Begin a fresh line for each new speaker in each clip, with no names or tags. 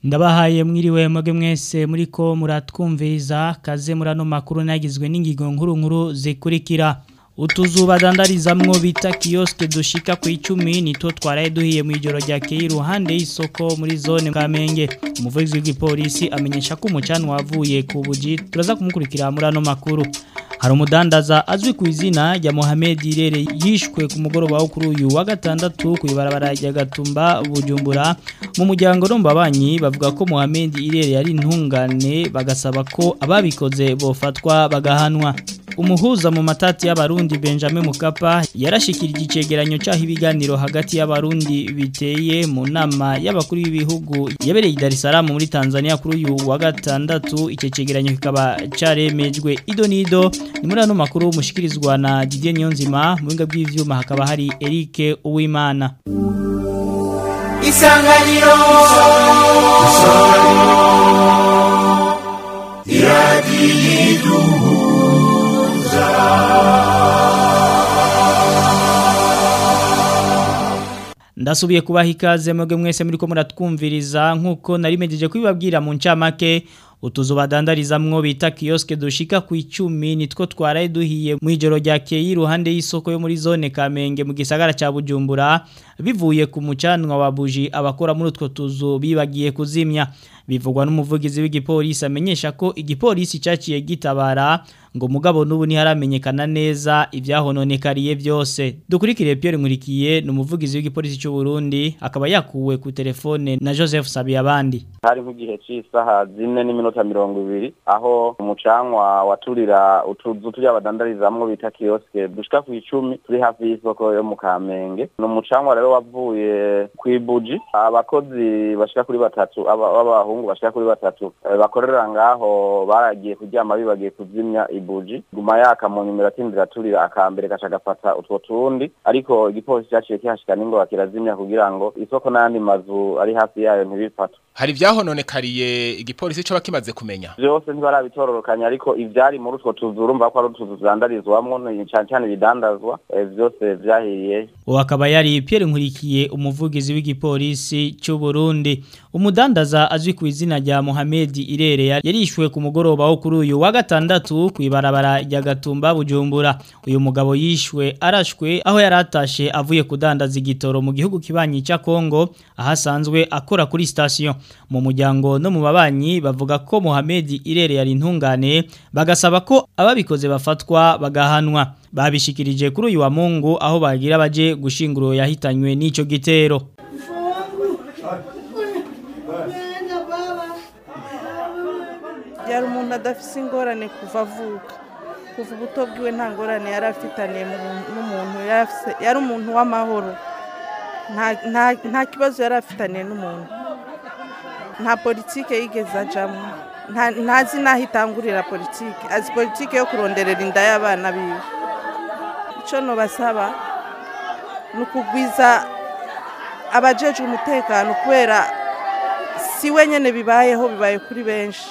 Ndabahaye mwiriwe mwege mwese muriko muratwumviriza kaze murano makuru nagizwe n'ingigo nkuru nkuru zikurikira utuzu badandarizamwo bita kioske dushika ku 10 nitwo twaraye duhiye mu ijoro rya keye iruhande y'isoko muri zone Kamenge umuvugizi w'igipolisi amenyesha ko umucano wavuye ku buji turaza kumukurikira muri ano makuru hari umudandaza azwi ku izina rya Mohamed Irere yishwe ku mugoroba wo kuri uyu wa gatandatu ku ibarabara rya Gatumba Bujumbura mu muryango rombabanyi bavuga ko Mohamed Irere yari intungane bagasaba ko ababikoze bofatwa bagahanwa umuhuza mu matati y'abarundi Benjamin Mukapa yarashikirije icegeranyo cyaho ibiganiro hagati y'abarundi biteye mu nama y'abakuru b'ibihugu yabereye i Dar es Salaam muri Tanzania kuri uyu wa gatandatu ice cegeranyo kikaba caremejwe ido nido ni muri ano makuru mushikirizwa na Didier Nyonzima mu binga bw'ivyuma hakaba hari Eric Uwimana
Isanganiro Isanganiro
Ndasubiye kubaha ikaze mwebwe mwese muri ko muratwumviriza nkuko narimejeje kubibabwira mu ncamake utuzu badandarizamwo bita kioske dushika ku 10 nitwo twaraye duhiye mu ijoro rya keye iruhande y'isoko yo muri zone Kamenge mu gisagara ca Bujumbura bivuye ku mucanwa wa buji abakora muri utwo tuzu bibagiye kuzimya bivugwa n'umuvugizi w'igipolisi amenyesha ko igipolisi cyaciye gitabara ngo mugabo nubu ntiharamenyekana neza ivyahononekariye byose dukurikire Pierre Nkurikiye ni umuvugizi w'igipolisi cy'u Burundi akaba yakuwe ku telefone na Joseph Sabiyabandi
hari nk'igihe cy'isaha zine n'iminota mirongo ibiri aho umucanwa waturira utuzu turi abadandarizamwo bita kioske dushika ku icumi turi hafi y'isoko yo mu Kamenge ni umucanwa rero wavuye kw'ibuji abakozi bashika kuri batatu b'abahungu bashika kuri batatu bakorera ngaho baragiye kuryama bibagiye kuzimya ibuji guma yaka mu nyuma iratindira turira akambere gaca gafata utwo tundi ariko igipolisi cyaciye kihashika n'ingoga kirazimya kugira ngo isoko n'ayandi mazu ari hafi yayo ntibifata
hari ivyahononekariye igipolisi co bakimaze kumenya
byose ntibarabitororokanya ariko ivyari muri utwo tuzu urumva ko ari utuzu tudandarizwamwo cyane cyane ibidandazwa byose vyahiriye
uwo akaba yari Pierre Nkurikiye umuvugizi w'igipolisi cy'u Burundi umudandaza azwi ku izina rya Mohamed Irere yarishwe ku mugoroba wo kuri uyu wa gatandatu ku ibarabara rya Gatumba Bujumbura uyu mugabo yishwe arashwe aho yaratashe avuye kudandaza igitoro mu gihugu kibanyi cya Kongo ahasanzwe akora kuri station mu muryango no mu babanyi bavuga ko Mohamed Irere yari intungane bagasaba ko ababikoze bafatwa bagahanwa babishikirije kuri uyu wa Mungu aho bagira baje gushinguro yahitanywe n'ico gitero
yari umuntu adafise ingorane kuva avuka kuva ubuto bwiwe nta ngorane yari afitaniye n'umuntu yari umuntu w'amahoro nta kibazo yari afitaniye n'umuntu nta politike yigeze ajamo ntazi n'aho itangurira politike azi politike yo kuronderera inda y'abana biwe icyo nubasaba ni ukugwiza abajejwe umutekano kubera si wenyine bibayeho bibaye kuri benshi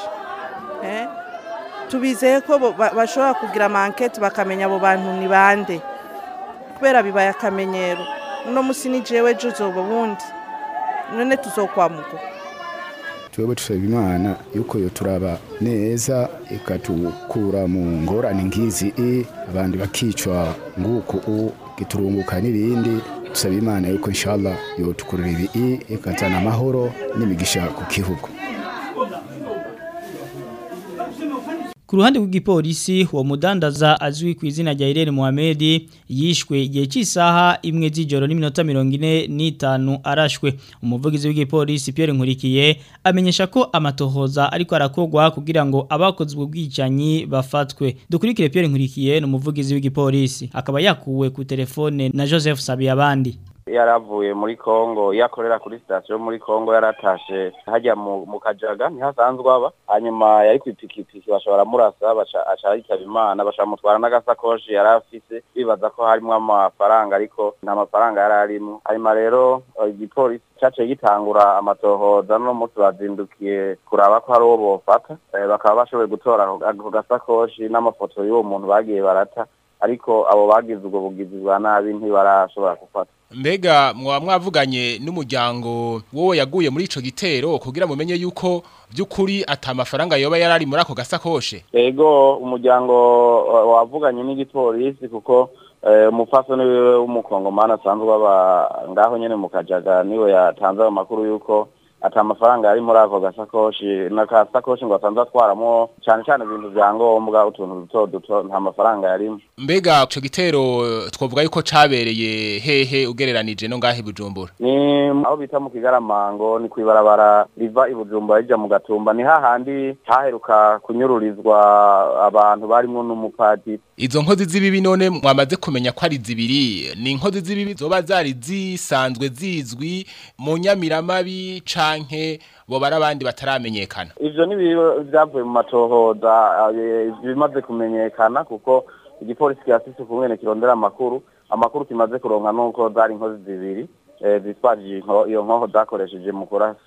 tubizeye ko bashobora kugira amanketi bakamenya abo bantu ni bande kubera bibaye akamenyero uno munsi ni jewe juzoba ubundi none tuzokwamuka
twebwe tusaba imana yuko yo turaba neza ikatukura mu ngorane nk'izi i abandi bakicwa nguko u giturunguka n'ibindi tusaba imana yuko inshallah yotukurira ibi i ikazana amahoro n'imigisha ku gihugu
Ku ruhande rw'igipolisi uwo mudandaza azwi ku izina rya Irene Mohamed yishwe igihe cy'isaha imwe z'ijoro n'iminota 45 arashwe umuvugizi w'igipolisi Pierre Nkurikiye amenyesha ko amatohoza ariko arakogwa kugira ngo abakoze ubwicanyi bafatwe dukurikire Pierre Nkurikiye n'umuvugizi w'igipolisi akaba yakuwe ku telefone na Joseph Sabiyabandi
yaravuye muri Kongo yakorera kuri station muri Kongo yaratashe hajya mu, mu kajaga ntihasanzwe aba hanyuma yari kwipikipiki bashobora murasa baca aca yitaba imana bashamutwara n'agasakoshi yari afise bibaza ko harimo amafaranga ariko nta mafaranga yari arimo hanyuma rero igipolisi caciye gitangura amatohoza no munsi bazindukiye kuraba ko hari uwo bofata bakaba bashoboye gutora ako gasakoshi n'amafoto y'uwo muntu bagiye barata ariko abo bagize ubwo bugizi bwa nabi ntibarashobora gufata
mbega mwaba mwavuganye n'umuryango wowe yaguye muri ico gitero kugira mumenye yuko by'ukuri ata mafaranga yoba yarari muri ako gasakoshe
ego umuryango uh, wavuganye n'igipolisi kuko eh, umupfasoni wiwe w'umukongomani asanzwe aba ngaho nyene mu kajaga niwe yatanze ayo makuru yuko ata mafaranga yari muri ako gasakoshi n'akasakoshi ngo asanzwe atwaramo cane cane ibintu vya ngombwa utuntu duto duto nta mafaranga yarimo
mbega ico gitero twovuga yuko cabereye hehe ugereranije no ngahe bujumbura
ni aho bita mu kigaramango ni kwibarabara riva i bujumbura rija mu gatumba ni hahandi haheruka kunyururizwa abantu barimwo n'umupadiri
izo nkozi z'ibibi none mwamaze kumenya ko ari zibiri ni inkozi z'ibibi zoba zari zisanzwe zizwi mu nyamiramabi canke bo barabandi bataramenyekana
ivyo ni vyavuye mu matohoza eh, bimaze kumenyekana kuko igipolisi kirafise ukungene kirondera amakuru amakuru kimaze kuronka nuko zari inkozi zibiri eh, zitwaje inko- iyo nkoho zakoresheje mu kurasa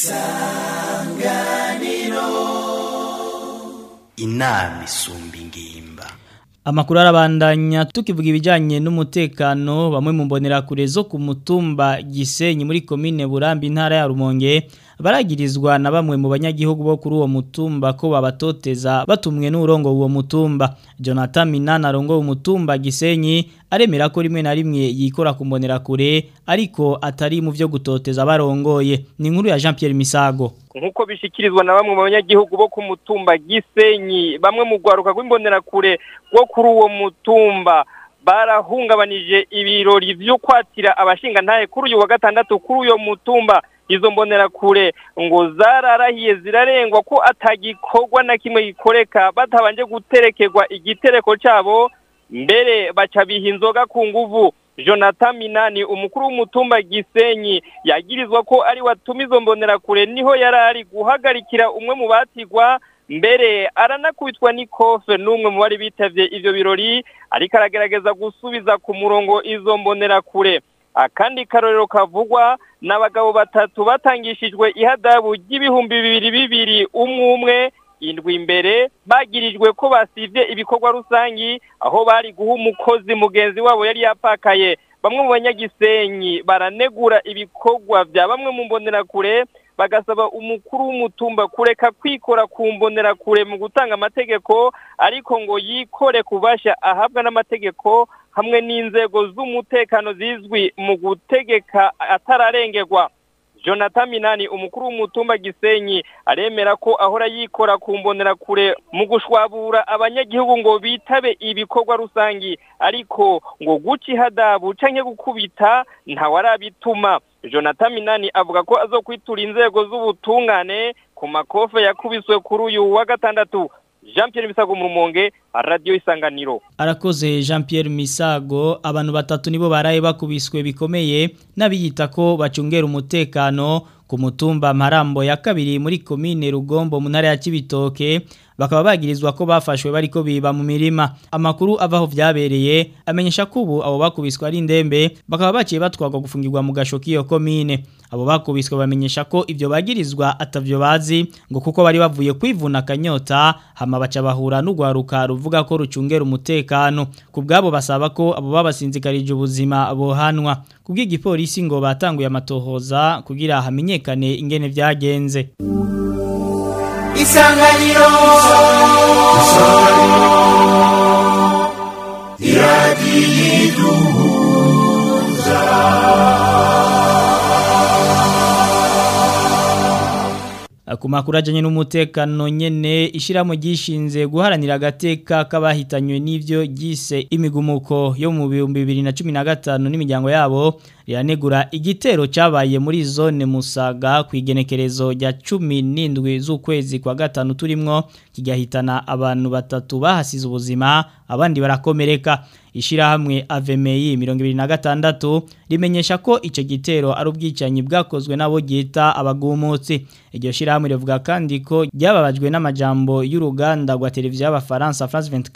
inama isumba ingimba
Amakuru arabandanya tukivuga ibijanye n'umutekano bamwe mu mbonerakure zo ku mutumba Gisenyi muri komine Burambi intara ya Rumonge baragirizwa na bamwe mu banyagihugu bo kuri uwo mutumba ko babatoteza batumwe n'urongo uwo mutumba Jonathan Minana rongo umutumba Gisenyi aremera ko rimwe na rimwe yikora ku mbonerakure ariko atari mu vyo gutoteza barongoye ni inkuru ya Jean Pierre Misago
nk'uko bishikirizwa na bamwe mu banyagihugu bo ku mutumba Gisenyi bamwe mu rwaruka rw'imbonerakure rwo kuri uwo mutumba barahungabanije ibirori vyo kwatira abashinga ntahe kuri uyu wa gatandatu kuri uyo mutumba izo mbonerakure ngo zararahiye zirarengwa ko atagikorwa na kimwe gikoreka batabanje guterekerwa igitereko cabo mbere baca biha inzoga ku nguvu Jonathan Minani umukuru w'umutumba Gisenyi yagirizwa ko ari watuma izo mbonerakure niho yari ari guhagarikira umwe mu batigwa mbere aranakubitwa n'ikofe n'umwe mu bari bitavye ivyo birori ariko aragerageza gusubiza ku murongo izo mbonerakure akandi karorero kavugwa n'abagabo batatu batangishijwe ihadabu ry'ibihumbi bibiri bibiri umwe umwe indwi imbere bagirijwe ko basivye ibikorwa rusangi aho bari guha umukozi mugenzi wabo yari yapakaye bamwe mu banyagisenyi baranegura ibikorwa vya bamwe mu mbonerakure bagasaba umukuru w'umutumba kureka kwikora ku mbonerakure mu gutanga amategeko ariko ngo yikore kubasha ahabwa n'amategeko hamwe n'inzego z'umutekano zizwi mu gutegeka atararengerwa Jonathan Minani umukuru w'umutumba Gisenyi aremera ko ahora yikora ku mbonerakure mu gushwabura abanyagihugu ngo bitabe ibikorwa rusangi ariko ngo guca ihadabu canke gukubita ntawarabituma Jonathan Minani avuga ko azokwitura inzego z'ubutungane ku makofe yakubiswe kuri uyu wa gatandatu Jean Pierre Misago mu Rumonge Radio Isanganiro
Arakoze Jean Pierre Misago abantu batatu nibo baraye bakubiswe bikomeye nabiyita ko bacungera umutekano ku mutumba Marambo ya kabiri muri komine Rugombo mu ntara ya Cibitoke bakaba bagirizwa ko bafashwe bariko biba mu mirima amakuru avaho vyabereye amenyesha ko ubu abo bakubiswe ari ndembe bakaba baciye batwagwa gufungirwa mu gasho kiyo komine abo bakubiswe bamenyesha ko ivyo bagirizwa atavyo bazi ngo kuko bari bavuye kwivuna kanyota hama baca bahura n'ugwaruka ruvuga ko rucungera umutekano ku bwabo basaba ko abo babasinzikarije ubuzima bohanwa kubw'igipolisi ngo batanguye amatohoza kugira hamenyekane ingene vyagenze
isanganiro iradiyo
ku makuru ajyanye n'umutekano nyine ishyiramo gishinze guharanira agateka k'abahitanywe n'ibyo gise imigumuko yo mu bihumbi bibiri na cumi na gatanu n'imiryango yabo riranegura igitero cyabaye muri zone musaga ku igenekerezo rya cumi n'indwi z'ukwezi kwa gatanu turimo kigahitana abantu batatu bahasize ubuzima abandi barakomereka ishyirahamwe avemeyi mirongo ibiri na gatandatu rimenyesha ko icyo gitero ari ubwicanyi bwakozwe n'abo ryita abagumutsi iryo shyirahamwe rivuga kandi ko ryababajwe n'amajambo y'uruganda rwa televiziyo y'abafaransa France 24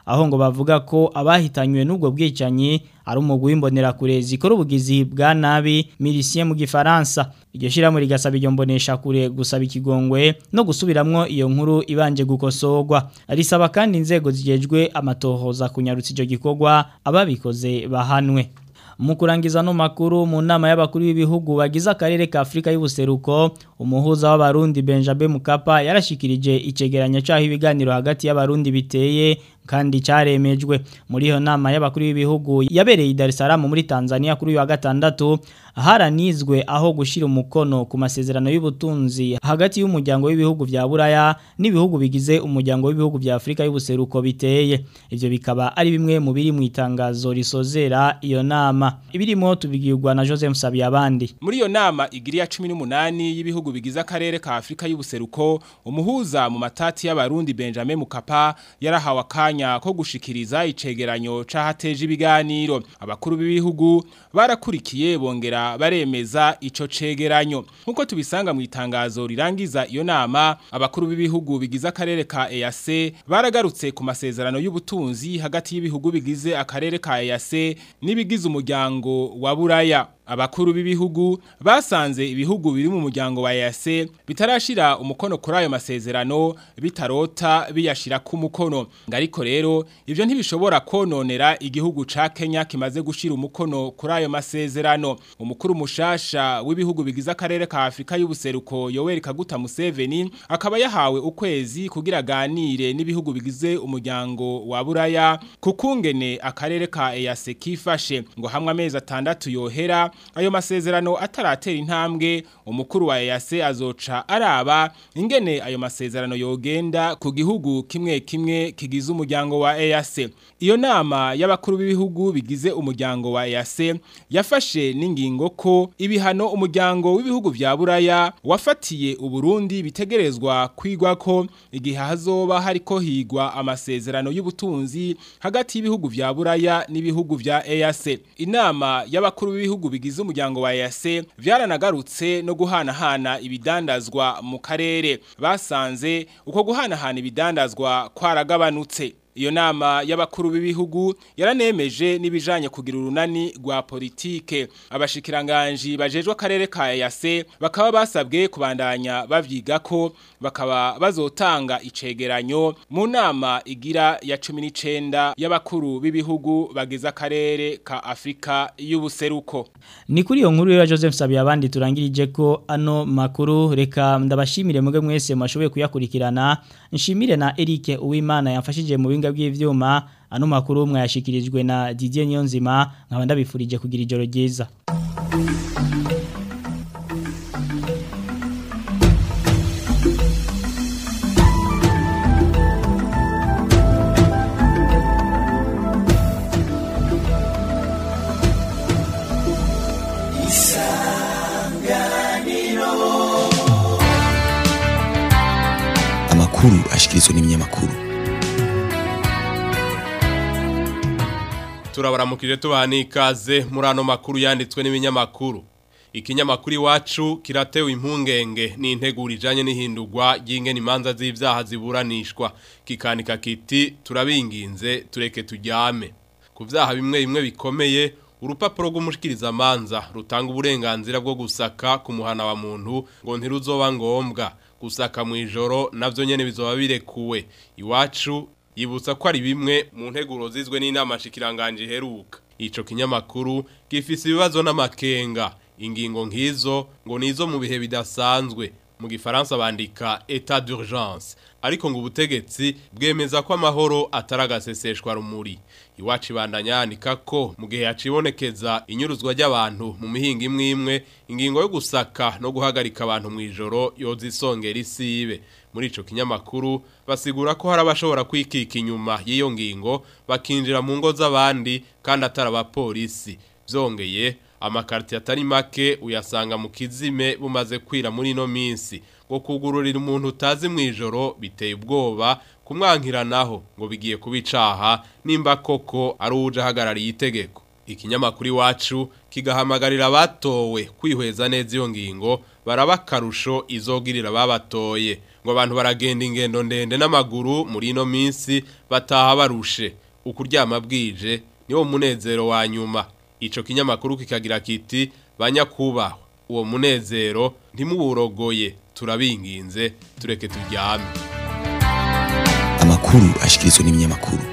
aho ngo bavuga ko abahitanywe n'ubwo bwicanyi ari umugwi w'imbonerakure zikora ubugizi bwa nabi milicien mu gifaransa iryo shiramo rigasaba iryo mbonesha kure gusaba ikigongwe no gusubiramwo iyo nkuru ibanje gukosorwa risaba kandi inzego zijejwe amatohoza kunyarutsa ico gikorwa ababikoze bahanwe mu kurangiza no makuru mu nama y'abakuru b'ibihugu bagize akarere ka Afrika y'ubuseruko umuhuza w'abarundi Benjamin Mukapa yarashikirije icegeranyo cyaho ibiganiro hagati y'abarundi biteye kandi cyaremejwe muri iyo nama y'abakuru b'ibihugu yabereye i Dar es Salaam muri Tanzania kuri uyu wa gatandatu haranizwe aho gushira umukono ku masezerano y'ubutunzi hagati y'umuryango w'ibihugu vya Buraya n'ibihugu bigize umuryango w'ibihugu vya Afrika y'ubuseruko biteye ivyo bikaba ari bimwe mu biri mu itangazo risozera iyo nama ibirimo tubigirwa na Joseph Sabiyabandi
muri iyo nama igiri ya 18 y'ibihugu bigize akarere ka Afrika y'ubuseruko umuhuza mu matati y'abarundi Benjamin Mukapa yarahawe akanya ko gushikiriza icegeranyo cahateje ibiganiro abakuru b'ibihugu barakurikiye bongera baremeza ico cegeranyo nkuko tubisanga mu itangazo rirangiza iyo nama abakuru b'ibihugu bigize akarere ka EAC baragarutse ku masezerano y'ubutunzi hagati y'ibihugu bigize akarere ka EAC n'ibigize umuryango wa Buraya abakuru b'ibihugu basanze ibihugu biri mu muryango wa EAC bitarashira umukono kuri ayo masezerano bitarota biyashira ku mukono ngariko rero ivyo ntibishobora kononera igihugu ca Kenya kimaze gushira umukono kuri ayo masezerano umukuru mushasha w'ibihugu bigize akarere ka Afrika y'ubuseruko Yoweri Kaguta Museveni akaba yahawe ukwezi kugira ganire n'ibihugu bigize umuryango wa Buraya kukungene akarere ka EAC kifashe ngo hamwe amezi atandatu yohera ayo masezerano ataratera intambwe umukuru wa EAC azoca araba ingene ayo masezerano yogenda ku gihugu kimwe kimwe kigize umuryango wa EAC iyo nama y'abakuru b'ibihugu bigize umuryango wa EAC yafashe n'ingingo ko ibihano umuryango w'ibihugu vya Buraya wafatiye uburundi bitegerezwa kwigwa ko igihe hazoba hariko higwa amasezerano y'ubutunzi hagati y'ibihugu vya Buraya n'ibihugu vya EAC inama y'abakuru b'ibihugu bigize umuryango wa EAC vyaranagarutse no guhanahana ibidandazwa mu karere basanze uko guhanahana ibidandazwa kwaragabanutse iyo nama y'abakuru b'ibihugu yaranemeje n'ibijanye kugira urunani rwa politike abashikiranganje bajejwe akarere ka EAC bakaba basabwe kubandanya bavyiga ko bakaba bazotanga icegeranyo mu nama igira ya 19 y'abakuru b'ibihugu bagize akarere ka Afrika y'ubuseruko
ni kuri iyo nkuru ya Joseph Sabiyabandi turangirije ko ano makuru reka ndabashimire muge mwese mwashoboye kuyakurikirana nshimire na Eric Uwimana yamfashije mu binga bw'ivyuma ano makuru mwayashikirijwe na Didier Nyonzima nkaba ndabifurije kugira ijoro ryiza
amakuru ashikirizwa n'ibinyamakuru
turabaramukije tubaha n'ikaze muri ano makuru yanditswe n'ibinyamakuru ikinyamakuru iwacu kiratewe impungenge n'integuro ijanye n'ihindurwa ry'ingene imanza z'ivyaha ziburanishwa kikanika kiti turabinginze tureke tujyame ku vyaha bimwe bimwe bikomeye urupapuro rw'umushikirizamanza rutanga uburenganzira bwo gusaka ku muhana wa muntu ngo ntiruzoba ngombwa gusaka mu ijoro navyo nyene bizoba birekuwe iwacu yibutsa ko ari bimwe mu nteguro zizwe n'inama shikiranganje heruka ico kinyamakuru gifise ibibazo n'amakenga ingingo nkizo ngo nizo mu bihe bidasanzwe mu gifaransa bandika etat d'urgence ariko ngo ubutegetsi bwemeza ko amahoro ataragaseseshwa rumuri iwacu ibandanya yandika ko mu gihe yacibonekeza inyuruzwa ry'abantu mu mihinga imwe imwe ingingo yo gusaka no guhagarika abantu mu ijoro yozisongera isibe muri ico kinyamakuru basigura ko hari abashobora kwikika inyuma y'iyo ngingo bakinjira mu ngo z'abandi kandi atari abapolisi byongeye amakarti atari make uyasanga mu kizime bumaze kwira muri ino minsi ngo kugururira umuntu utazi mu ijoro biteye ubwoba kumwankiranaho ngo bigiye kubicaha nimba koko ari uje ahagarariye itegeko ikinyamakuru iwacu kigahamagarira abatowe kwihweza neza iyo ngingo baraba akarusho izogirira babatoye ngo abantu baragenda ingendo ndende n'amaguru muri ino minsi bataha barushe ukuryama bwije niwo munezero wa nyuma ico kinyamakuru kikagira kiti banyakubahwa uwo munezero ntimuburogoye turabinginze tureke turyame
amakuru ashikirizwa n'ibinyamakuru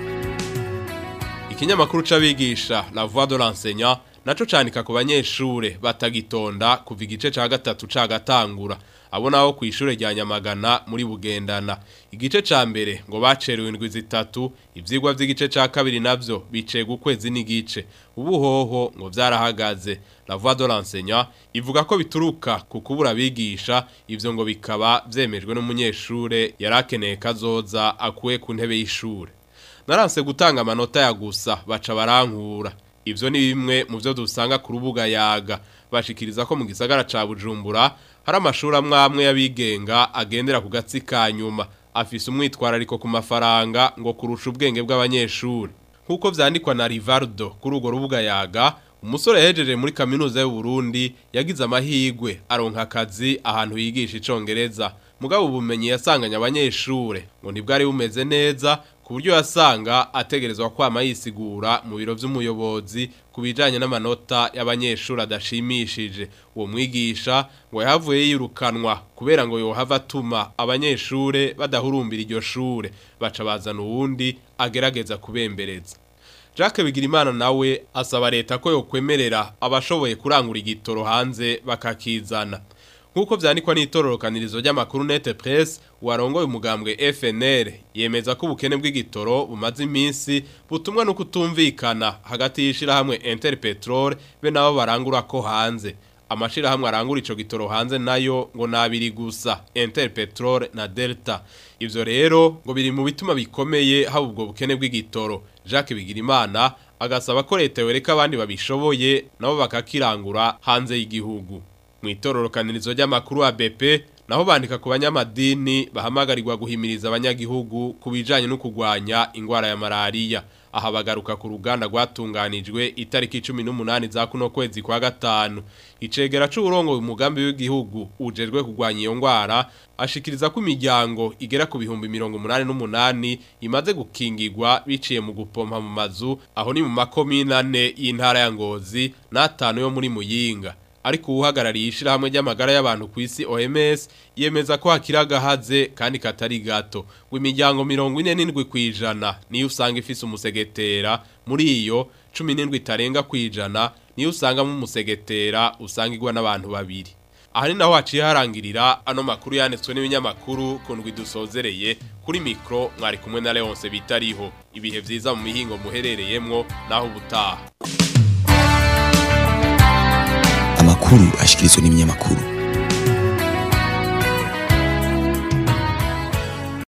ikinyamakuru c'abigisha la voix de l'enseignant naco canika ku banyeshure batagitonda kuva igice ca gatatu ca gatangura abo naho ku ishure rya Nyamagana muri Bugendana igice ca mbere ngo bacerewe indwi zitatu ivyigwa vy'igice ca kabiri navyo bicega ukwezi n'igice ubuhoho ngo vyarahagaze la voix de l'enseignant ivuga ko bituruka ku kubura bigisha ivyo ngo bikaba vyemejwe n'umunyeshure yarakeneye kazoza akuye ku ntebe y'ishure naranse gutanga amanota ya gusa baca barankura ivyo ni bimwe mu byo dusanga ku rubuga yaga bashikiriza ko mu gisagara ca Bujumbura hari amashuri amwe amwe y'abigenga agendera ku gatsi ka nyuma afise umwitwarariko ku mafaranga ngo kurusha ubwenge bw'abanyeshuri nk'uko vyandikwa na Rivardo kuri urwo rubuga yaga umusore yahejeje muri kaminuza y'u Burundi yagize amahigwe aronka akazi ahantu yigisha icongereza mugabo ubumenyi yasanganye abanyeshure ngo ntibwari bumeze neza ku buryo yasanga ategerezwa kwama yisigura mu biro vy'umuyobozi ku bijanye n'amanota y'abanyeshuri adashimishije uwo mwigisha ngo yahavuye yirukanwa kubera ngo yohava atuma abanyeshure badahurumbira iryo shure baca bazana uwundi agerageza kubembereza Jacques Bigirimana nawe asaba leta ko yokwemerera abashoboye kurangura igitoro hanze bakakizana Nkuko vyandikwa n'itororokanirizo ry'amakuru Net Press warongoye umugambwe FNL yemeza ko ubukene bw'igitoro bumaze iminsi butumwa no kutumvikana hagati y'ishira hamwe Interpetrol be nabo barangura ko hanze amashira hamwe arangura ico gitoro hanze nayo ngo nabiri gusa Interpetrol na Delta ivyo rero ngo biri mu bituma bikomeye haba ubwo bukene bw'igitoro Jacques Bigirimana agasaba ko leta yoreka abandi babishoboye nabo bakakirangura hanze y'igihugu Mwitororokanirizo ry'amakuru wa BP naho bandika ku banyamadini bahamagarirwa guhimiriza abanyagihugu kubijanye no kugwanya ingwara ya malaria aha bagaruka ku ruganda rwatunganijwe itariki 18 za kuno kwezi kwa gatanu icegera c'uburongo umugambi w'igihugu ujejwe kugwanya iyo ngwara ashikiriza ko imiryango igera ku bihumbi 188 imaze gukingirwa biciye mu gupompa mu mazu aho ni mu makomine ane y'intara ya Ngozi n'atanu yo muri Muyinga ariko uhagarariye ishirahamwe ry'amagara y'abantu ku isi OMS yemeza ko hakiragahaze kandi katari gato ngo imiryango 47 kwijana niyo usanga ifise umusegetera muri iyo 17 itarenga kwijana niyo usanga mu musegetera usangirwa n'abantu babiri aha ni naho haciye harangirira ano makuru yanditswe n'ibinyamakuru kundwi dusozereye kuri mikro mwari kumwe na Leonce bitariho ibihe vyiza mu mihingo muherereyemwo naho ubutaha
amakuru ashikirizwa n'ibinyamakuru